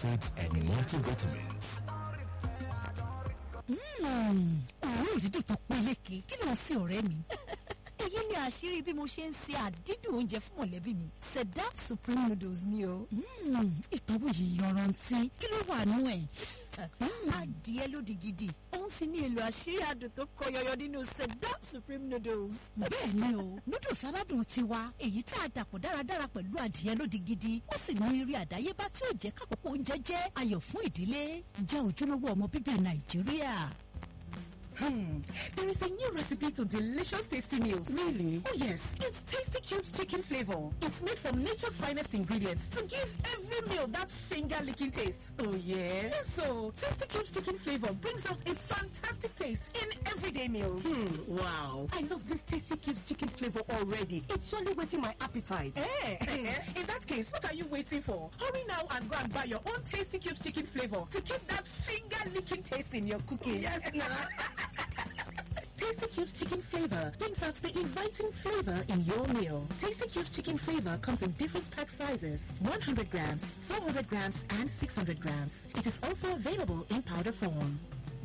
acids, and multivitamins. òórùn dídùn tó peléke kí ló ń sin ọ̀rẹ́ mi. èyí ni àṣírí bí mo ṣe ń se àdídùn oúnjẹ fún mọ̀lẹ́bí mi sedap supreme noodles ni o. ìtọ́wò yìí yanrantí kí ló wà nú ẹ̀. adìẹ ló di gidi òun sì ní èlò àṣírí adùn tó kọ yọyọ nínú sedap supreme noodles. bẹ́ẹ̀ ni o noodles aládùn tiwa èyí tá a dàpọ̀ dáradára pẹ̀lú adìẹ ló di gidi ó sì ní rírí àdáyébá tí ó jẹ́ kákòókò oúnjẹ jẹ́ ayọ̀ fún ìdílé jẹ́ ojúlówó ọmọ bíbí nàìjíríà. Hmm. There is a new recipe to delicious tasty meals. Really? Oh yes, it's Tasty Cubes chicken flavor. It's made from nature's finest ingredients to give every meal that finger-licking taste. Oh yeah? Yes, so Tasty Cubes chicken flavor brings out a fantastic taste in everyday meals. Hmm. Wow. I love this Tasty Cubes chicken flavor already. It's surely whetting my appetite. Eh? in that case, what are you waiting for? Hurry now and go and buy your own Tasty Cubes chicken flavor to keep that finger-licking taste in your cooking. Yes, now. Tasty Cubes chicken flavor brings out the inviting flavor in your meal. Tasty Cubes chicken flavor comes in different pack sizes 100 grams, 400 grams, and 600 grams. It is also available in powder form.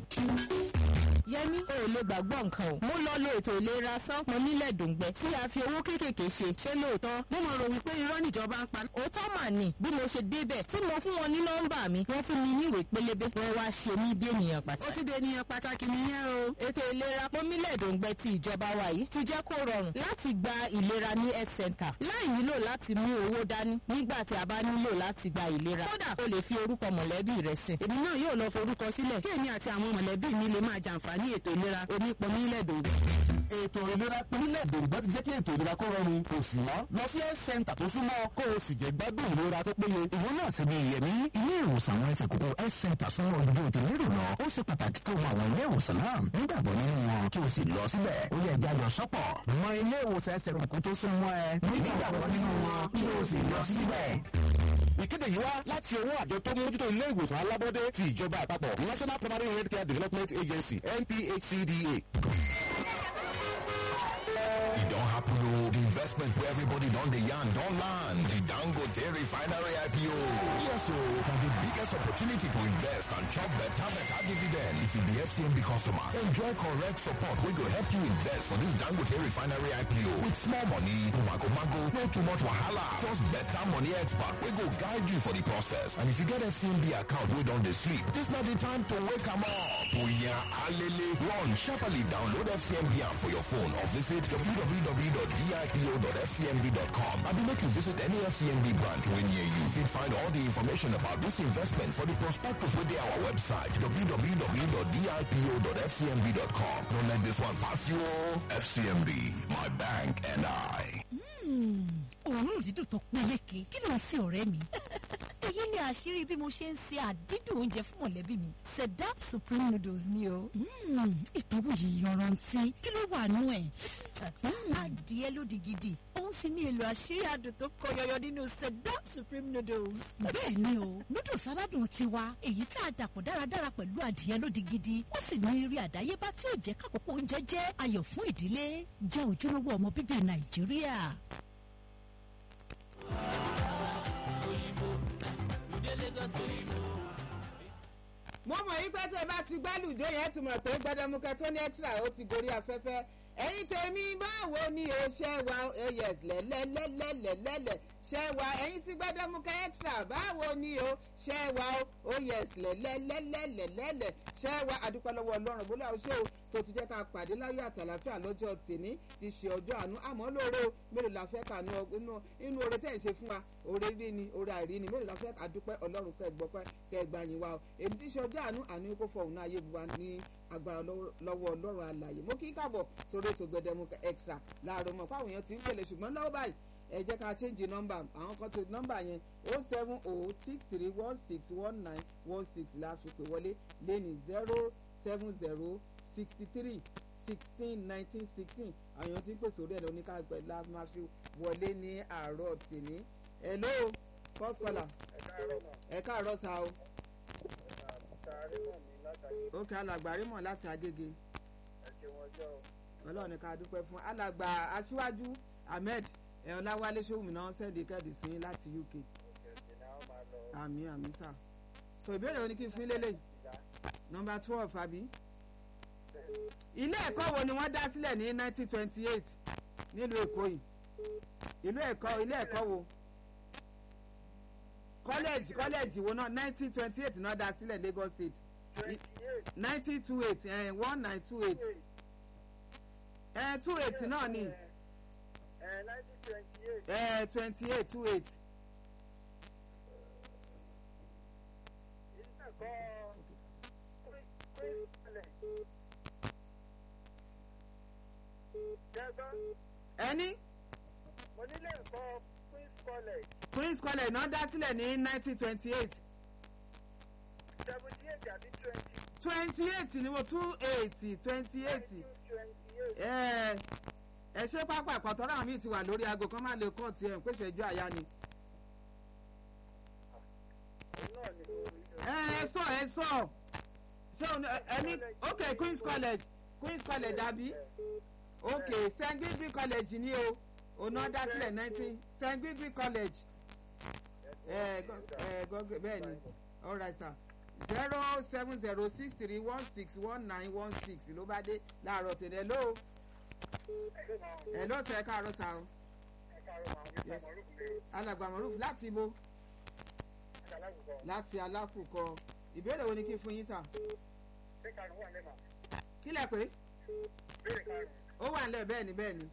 yẹmi o ò lè gbàgbọ́ nǹkan o mo lọ lo ètò ìlera sánpọn nílẹ̀ dùngbẹ tí a fi owó kéékèèké ṣe ṣé lóòótọ́ Mo mọ̀ rò wípé irọ́ níjọba ń pa. òótọ́ mà ní bí mo ṣe débẹ̀ tí mo fún wọn ní nọ́mbà mi wọ́n fún mi ní ìwé pélébé wọ́n wá ṣe mí bí ènìyàn Ó pàtàkì. ti dé ènìyàn pàtàkì nìyẹn o. ètò ìlera pọ́nmílẹ̀ dòǹgbẹ ti ìjọba wa yìí ti jẹ́ kó rọrùn láti gba ìlera ní health center láì nílò láti mú owó dání nígbà tí a bá nílò láti gba ìlera kódà o lè fi orúkọ mọ̀lẹ́bí rẹ sìn. Èmi náà yóò lọ forúkọ sílẹ̀ kí èmi àti àwọn mọ̀lẹ́bí mi lè máa jàǹfààní ètò ìlera onípọnmílẹ̀ dòdò. ètò ìlera pínlẹ̀ dòǹgbà ti jẹ́ kí ètò ìlera kó rọrùn kò sì mọ́ lọ sí health center tó súnmọ́ kó o sì jẹ́ gbádùn ìlera tó péye. ìwọ náà sì ni ìyẹ̀mí ilé ìwòsàn àwọn ẹsẹ̀ kókó health center súnmọ́ ojú òtí lérò lọ ó ṣe pàtàkì kí o mọ àwọn ilé ìwòsàn náà nígbàgbọ́ nínú wọn kí o sì lọ síbẹ̀ ó yẹ ẹja yọ sọ́pọ̀ mọ ilé ìwòsàn ẹsẹ̀ kókó tó súnmọ́ ẹ nígbàgbọ́ nínú wọn kí o sì lọ síbẹ̀. ìkéde yìí wá láti ọwọ́ àjọ tó mójútó ilé ìwòsàn alábọ́dé ti ìjọba àpapọ̀ national primary healthcare development agency nphcda. It don't happen o. The investment where everybody don dey yarn don land. The Dangote refinery IPO. Yes o, na the biggest opportunity to invest and chop better better dividend. If you be FCMB customer, enjoy correct support wey go help you invest for this Dangote refinery IPO. With small money, mago mago, no too much wahala. Just better money expert wey go guide you for the process. And if you get FCMB account wey don dey sleep, this na the time to wake am up. Oya alele run sharply download FCMB app for your phone or visit www.dipo.fcmb.com. I be make you visit any FCMB branch wey near you. You fit find all the information about this investment for the prospectus wey dey our website www.dipo.fcmb.com. Don't let this one pass you o. FCMB, my bank and I. òórùn dídùn tó peléke kí ló ń sin ọ̀rẹ́ mi. èyí ni àṣírí bí mo ṣe ń se àdídùn oúnjẹ fún mọ̀lẹ́bí mi sedap supreme noodles ni o. ìtọ́wò yìí yanrantí kí ló wà nú ẹ̀. adìẹ ló di gidi òun sì ní èlò àṣírí adùn tó kọ yọyọ nínú sedap supreme noodles. bẹ́ẹ̀ ni o noodles aládùn tiwa èyí tá a dàpọ̀ dáradára pẹ̀lú adìẹ ló di gidi ó sì ní rírí àdáyébá tí ó jẹ́ kákòókò oúnjẹ jẹ́ ayọ̀ fún ìdílé jẹ́ ojúlówó ọmọ bíbí nàìjíríà. mo mọ̀ yí pé tẹ́ bá ti gbálùdó yẹn ti mọ̀ pé gbẹdẹmukẹ tó ní extra ó ti gorí afẹ́fẹ́ ẹ̀yin tèmi báwo ni o ṣe wa yes lẹ́lẹ́lẹ́lẹ́lẹ́lẹ́ ṣe wa ẹ̀yin ti gbẹdẹmukẹ extra báwo ni o ṣe wa o yes lẹ́lẹ́lẹ́lẹ́lẹ́lẹ́ ṣe wa adúpẹ́ lọ́wọ́ ọlọ́run bólú àwọn ṣé o tó ti jẹ́ ká pàdé láyọ̀ àtàlàfíà lọ́jọ́ tèmi ti ṣe ọjọ́ àánú àmọ́ lóore o mélòó la fẹ́ kà nú inú inú oore tẹ̀ ń ṣe fún wa oore rí ni oore àìrí ni mélòó la fẹ́ kà dúpẹ́ ọlọ́run kẹ́ gbọ́pẹ́ kẹ́ gbàyìn wa o èmi ti ṣe ọjọ́ àánú àní kó fọ̀hún náà ayé buwa ní agbára lọ́wọ́ ọlọ́run alàyè mo kí n káàbọ̀ sórí ètò gbẹdẹmú extra láàárọ̀ mọ̀ fáwọn èèyàn ti ń pèlè ṣùgbọ́n lọ́wọ́ báyìí ẹ jẹ́ ká change nọ́mbà àwọn kan tó nọ́mbà yẹn o seven o six three one six one nine one six la fi pè wọlé lẹ́ni zero seven zero sixty three sixteen nineteen sixteen àwọn èèyàn ti ń pèsè orí ẹ̀ lóní ká gbẹ la máa fi wọlé ní àárọ̀ tèmi hello first caller ẹ káàárọ̀ sa o ókè alàgbà rímọ̀ láti agége ọlọ́run ní ká dúpẹ́ fún alàgbà aṣíwájú ahmed ọláwálé ṣòwòmí náà sẹ́ẹ̀dì kẹ́ẹ̀dì sí láti uk àmì àmì sà so ìbéèrè wo ni kí n fún lélẹ̀ nọmba twelve àbí ilé ẹ̀kọ́ wo ni wọ́n dá sílẹ̀ ní nineteen twenty eight nílùú èkó yìí ìlú ẹ̀kọ́ ilé ẹ̀kọ́ wo kọ́lẹ́ẹ̀jì kọ́lẹ́ẹ̀jì wo náà nineteen twenty eight náà dá sílẹ̀ Lagos State nineteen two eight one nine two eight two eight náà ni twenty eight two eight. ẹni. mo nílé ẹ̀kọ́ Queen's College Queen's College náà dá sílẹ̀ ní nineteen twenty eight seventy eight àbí twenty twenty eight ni mo two eighty twenty eight twenty eight. ẹ ẹ ṣe pápá àpàtọ́rọ́ àwọn míì ti wà lórí aago kan máa lè kọ́ tiẹ̀ ń pèsè ìjọ àyà ni. náà ni mo rí ẹ ẹ sọ ẹ sọ ṣé o ní ẹni ok Queen's College Queen's College àbí ok St Gregory College ni o ònà dá sílẹ̀ nineteen St Gregory College ẹ ẹ gọgẹ bẹ́ẹ̀ ni all right sir zero seven zero six three one six one nine one six ló bá dé láàárọ̀ tẹ̀lé hello hello sir káàárọ̀ sir o Yes. alàgbà Moruf láti ibo láti alákùkọ ìbéèrè wo ni kí n fún yín sà kí lẹ pé ó wà nílẹ̀ bẹ́ẹ̀ ni bẹ́ẹ̀ ni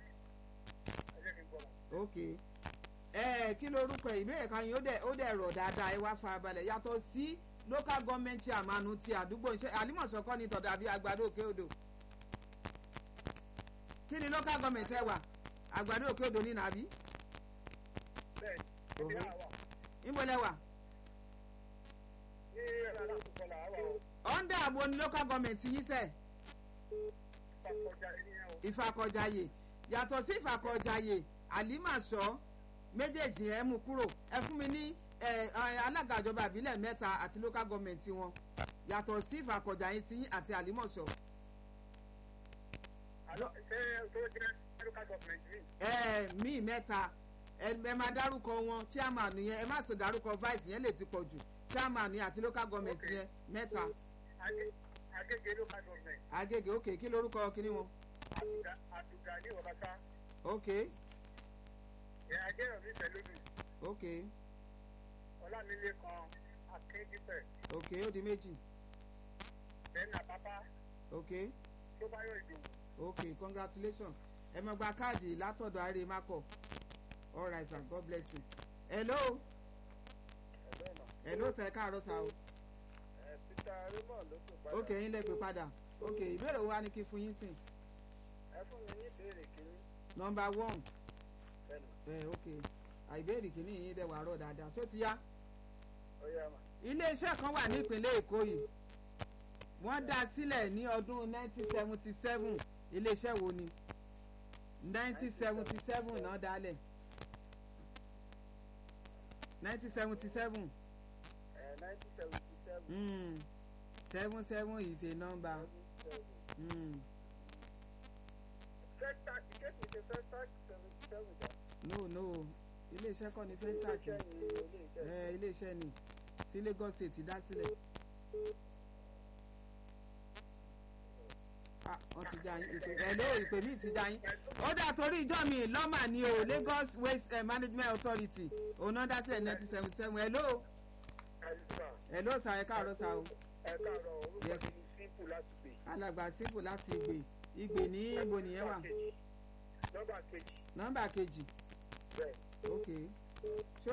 ok ẹ kí lorúkọ ìbéèrè kan yìí ó dẹ̀ ó dẹ̀ rọ̀ dáadáa ẹ wá farabalẹ̀ yàtọ̀ sí local government chairman ti àdúgbò iṣẹ́ àlímọ̀ṣọ́ kọ́ ni tọ̀dọ̀ àbí àgbàdo òkè odò kí ni local government ẹ wà àgbàdo òkè odò ní nàbí níbo lẹ wà under àbò ni local government yìí sẹ́ẹ̀ ìfàkọ̀jàyè yàtọ̀ sí ìfàkọ̀jàyè àlímàṣọ́ méjèèjì ẹ mú kúrò ẹ fún mi ní ẹ, ẹ, alága ìjọba ìbílẹ̀ mẹ́ta àti local government wọn yàtọ̀ sí ìfàkọ̀jàyè tí àti àlímọ̀ṣọ́ ẹ míì mẹ́ta ẹ ẹ máa dárúkọ wọn chairman yẹn ẹ má sì dárúkọ vice yẹn lè ti pọ̀ jù chairman yẹn àti local government yẹn mẹ́ta Agége local government agége ok kí lorúkọ kíní wọn Àdùgàní Ọ̀bàtà ok Adéyọ̀mí Pẹ̀lúdù ok Ọlámilékan Akíndípẹ̀ ok ó di méjì Bẹ́ẹ̀ni Àpápá ok Tóbáyọ̀ Ìdòwú. ok congratulations ẹ máa gba káàdì látọ̀dọ̀ àárẹ̀ makọ all right sir god bless you hello hello sir káàárọ̀ sir o Peter Raymond ló pè padà. ok yín lè pè padà ok ìbéèrè wo wá ní kí fún yín sìn Ẹ fún mi ní ìbéèrè kìíní. number one Bẹ́ẹ̀ni, ẹ ok àìbéèrè kìíní yín dẹ̀ wà rọ̀ dáadáa ṣó ti yá ó yá mà. iléeṣẹ́ kan wà ní ìpínlẹ̀ èkó yìí wọ́n dá a sílẹ̀ ní ọdún 1977 iléeṣẹ́ wo ni 1977 náà dálẹ̀ 1977 Ẹ nineteen seventy seven. mm. seven seven is a number mm. First tax, ìkéèkì ṣe first tax seventy seven jà. no no iléeṣẹ́ kọ́ ni festac Iléeṣẹ́ ni ilé iṣẹ́. ẹ iléeṣẹ́ ni tí Lagos State dá sílẹ̀. Ah, wọ́n ti já yín ìpè ẹ̀ ló ìpè mí ti já yín. ó dà torí ìjọ mi lọ́mà ni o Lagos Waste eh, Management Authority òun náà dá sílẹ̀ nineteen seventy seven ẹ̀ ló Àlùfà, ẹ̀ ló sa ẹ̀ káàárọ̀ sa o. ẹ káàárọ̀ orúkọ Yes. mi ni Simple láti pè. alàgbà sípò láti ìgbè ìgbè ní ibo nìyẹn wà Nọ́mbà kejì. nọ́mbà kejì Bẹ́ẹ̀. ok ṣó